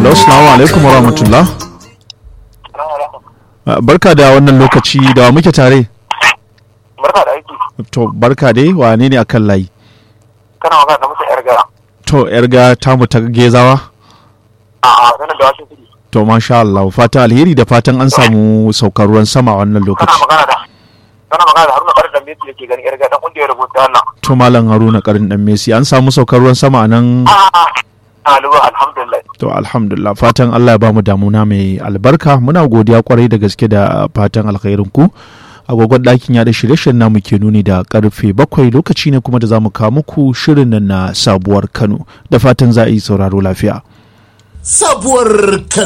Hello, salamu alaikum wa rahmatullah. Ah, Barka da wannan lokaci da wa muke tare. barka da aiki To, barka dai wane ne akan layi? kana magana da mutum yar gara To, ‘yarga tamu ta gezawa? a a sanar da wasu kudi To, masha Allah, fatan alheri da fatan an samu saukar ruwan sama a wannan kana lokaci. magana da kana magana da haruna ƙarar da messi da ke ganin yar gara dan kungiyar rubuta wannan To, Malam Haruna Karin Dan Messi, an samu saukar ruwan sama a nan? a a ɗaliban alhamdulillah To, alhamdulillah, fatan Allah ya bamu damuna mai albarka. Muna godiya kwarai da gaske da fatan alkhairin ku. Agogon ɗakin yaɗa shirye-shiryen namu ke nuni da karfe bakwai lokaci ne kuma da za mu kawo muku shirin nan na sabuwar Kano. Da fatan za a yi sauraro lafiya. sabuwar Kano.